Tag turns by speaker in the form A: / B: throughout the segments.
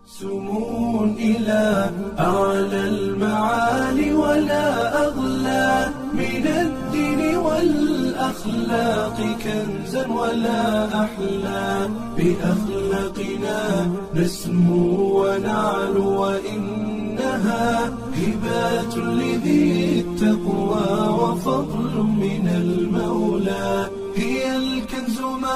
A: سمو إلى أعلى المعالي ولا أغلى من الدين والأخلاق كنزا ولا أحلى بأخلاقنا نسمو ونعلو وإنها هبات لذي التقوى وفضل من المولى هي الكنز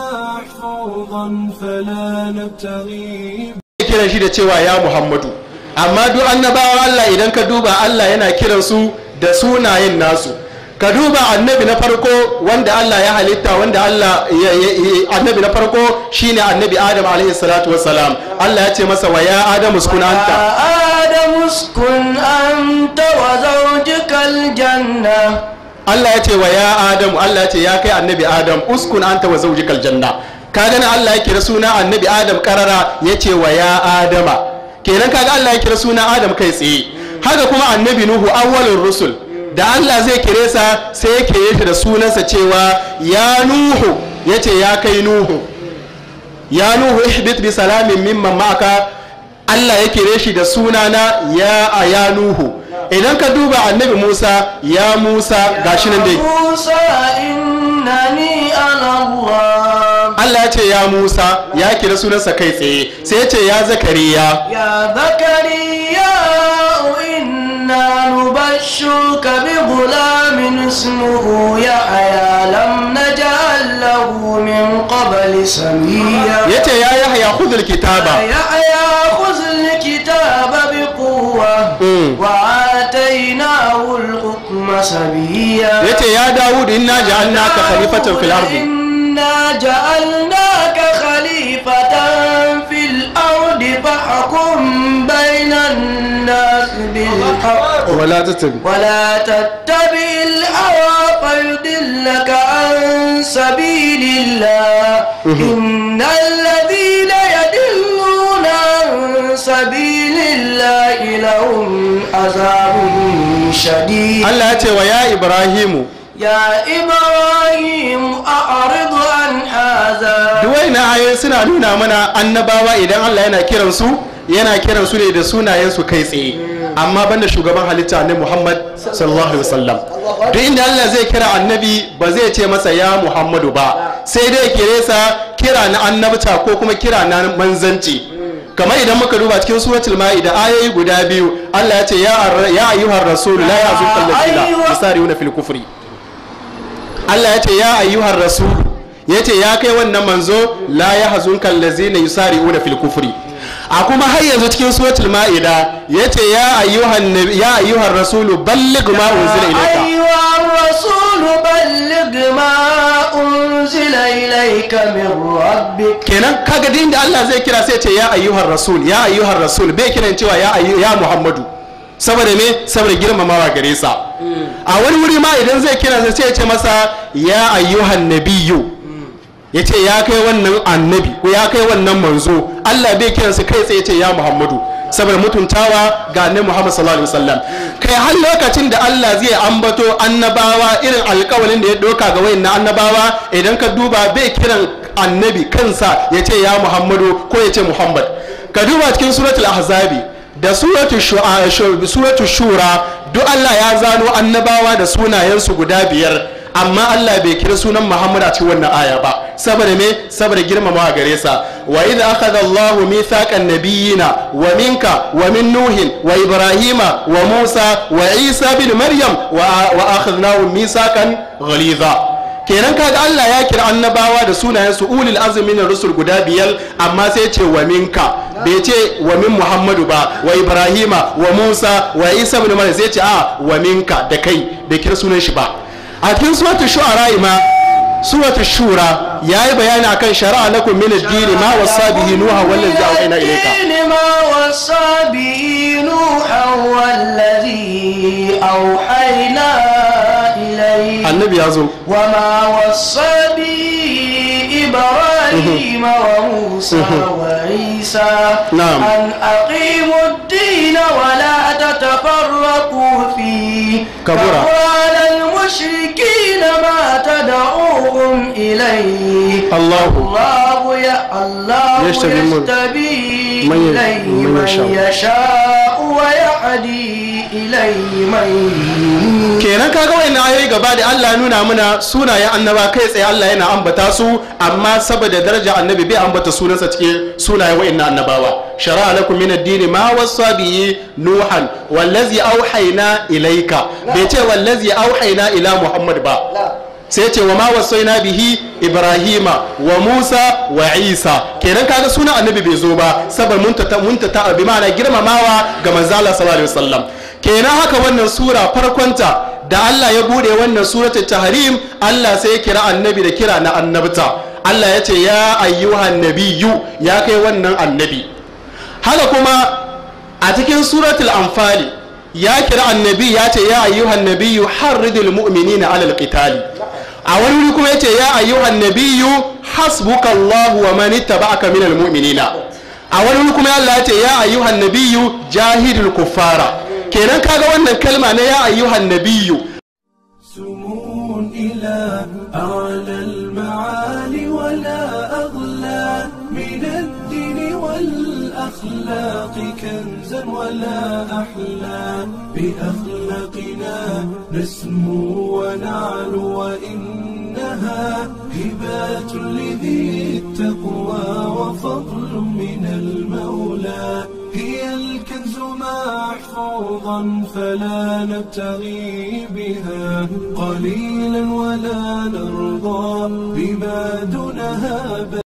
A: محفوظا فلا نبتغي
B: kiran shi da cewa ya Muhammadu amma duk annabawa Allah idan ka duba Allah yana kiran su da sunayen nasu ka duba annabi na farko wanda Allah ya halitta wanda Allah annabi na farko shine annabi Adam alaihi salatu wassalam Allah ya ce masa wa ya Adam uskun anta
C: آدم اسكن أنت وزوجك الجنة
B: Allah ya ce wa ya Adam Allah ya ce ya kai annabi Adam uskun anta wa zawjikal janna ka gani Allah ya kira suna annabi Adam karara ya ce wa ya Adama kenan kaga Allah ya kira suna Adam kai tsaye haka kuma annabi Nuhu awwalur rusul da Allah zai kire sa sai ya kire shi da sunansa cewa ya Nuhu ya ce ya kai Nuhu ya Nuhu ihbit bi salamin mimman ma'aka Allah ya kire shi da sunana ya ya Nuhu idan ka duba annabi Musa ya Musa gashi nan dai
C: موسى إنني أنا الله
B: Allah ya ce ya Musa ya kira sunansa kai tsaye sai ya ce ya Zakariya
C: يا زكريا إنا نبشرك بغلام اسمه يحيى لم نجعل له من قبل سميا
B: ya ce ya Yahya khudhul kitaba
C: يحيى خذ الكتاب بقوة
B: Mm.
C: وآتيناه الحكم سبيا
B: ya ce ya Dawud inna ja'alnaka khalifatan fil ardi
C: إنا جعلناك خليفة في الأرض فاحكم بين الناس بالحق
B: wala tattabi
C: ولا تتبع الهوى فيضلك عن سبيل الله إن الذين يدلون عن سبيل الله لهم عذاب شديد
B: Allah ya ce wa ya Ibrahimu
C: يا إبراهيم أعرض عن هذا
B: duwai na ayoyi suna nuna mana annabawa idan Allah yana kiran su yana kiran su ne da sunayen su kai tsaye amma banda shugaban halitta annabi Muhammad sallallahu alaihi wasallam duk inda Allah zai kira annabi ba zai ce masa ya Muhammadu ba sai dai kire sa kira na annabta ko kuma kira na manzanci kamar idan muka duba cikin suratul ma'ida ayoyi guda biyu Allah ya ce ya ar- ya ayyuhar rasul la yahzunka alladhina
C: ayyuha-
B: yusari'una fil kufri Allah ya ce ya ayyuhar rasul ya ce ya kai wannan manzo la ya hazun kallazi na yusari una fil kufri a kuma har yanzu cikin suratul ma'ida ya ce ya ayyuhan nabi- ya ayyuhar rasulu balligh ma unzila ilayka
C: أيها الرسول بلغ ما أنزل إليك من ربك
B: kenan kaga din da Allah zai kira sai ya ce ya ayyuhar rasul ya ayyuhar rasul bai kiran cewa ya ayyu ya muhammadu saboda me saboda girmamawa gare sa a wani wuri ma idan zai kira sai ya ce masa ya ayyuhan nabiyyu ya ce ya kai wannan annabi ko ya kai wannan manzo Allah bai kiransa kai tsaye ce ya Muhammadu saboda mutuntawa ga annabi Muhammad sallallahu alaihi wasallam kai har lokacin da Allah zai ambato annabawa irin alƙawalin da ya doka ga wayannan annabawa idan ka duba bai kiran annabi kansa ya ce ya Muhammadu ko ya ce Muhammad ka duba cikin suratul ahzabi da suratul shu'a suratul shura duk Allah ya zano annabawa da sunayensu guda biyar amma Allah bai kira sunan Muhammad a cikin wannan aya ba saboda me saboda girmamawa gare sa wa idh akhadha Allahu mithaqan nabiyyina wa minka wa min nuhin wa ibrahima wa musa wa isa bin maryam wa wa akhadnahu mithaqan ghaliza kenan kaga Allah ya kira annabawa da sunayen su ulil azmi na rusul guda biyar amma sai ce wa minka bai ce wa min muhammadu ba wa ibrahima wa musa wa isa bin maryam sai ce a wa minka da kai bai kira sunan shi ba a cikin suratul shu'ara ma suratul shura yayi bayani akan shari'a lakum min ad-din ma wasa bihi nuha wallazi awhayna ilayka
C: الدين ما وصى به نوحا والذي أوحينا إليه
B: annabi ya zo
C: وما وصى به إبراهيم إبراهيم وموسى وعيسى
B: نعم.
C: أن أقيموا الدين ولا تتفرقوا فيه
B: كبر.
C: على المشركين ما تدعوهم إليه
B: الله
C: الله يا الله
B: يجتبي من-
C: يجتبي
B: من ي-
C: إليه
B: من
C: من
B: يشاء.
C: يشاء ويهدي إليه من ينيب
B: kenan kaga wayannan ayoyi gaba da Allah ya nuna mana sunayen annaba kai tsaye Allah yana ambata su amma saboda daraja annabi bai ambata sunansa cikin sunayen wayannan annabawa shara'a lakum min ad-din ma wasa bihi nuhan wallazi auhayna ilayka bai ce wallazi auhayna ila muhammad ba sai ce wa ma wasaina bihi ibrahima wa musa wa isa kenan kaga sunan annabi bai zo ba saboda muntata muntata bi ma'ana girmamawa ga manzo Allah sallallahu alaihi wasallam kenan haka wannan sura farkonta da Allah ya bude wannan suratul tahrim Allah sai ya kira annabi da kira na annabta Allah ya ce ya ayyuhan nabiyyu ya kai wannan annabi haka kuma a cikin suratul anfali ya kira annabi ya ce ya ayyuhan nabiyyu harridil mu'minina alal qitali a wani wuri kuma ya ce ya ayyuhan nabiyyu hasbukallahu wa man ittaba'aka minal mu'minina a wani wuri kuma Allah ya ce ya ayyuhan nabiyyu jahidul kuffara kenan kaga wannan kalma na ya ayyuhan nabiyyu
A: سمو إلى أعلى المعالي ولا أغلى من الدين والأخلاق كنزا ولا أحلى بأخلاقنا نسمو ونعلو وإنها هبات لذي التقوى وفضل من المولى هي الكنز محفوظا فلا نبتغي بها قليلا ولا نرضى بما دونها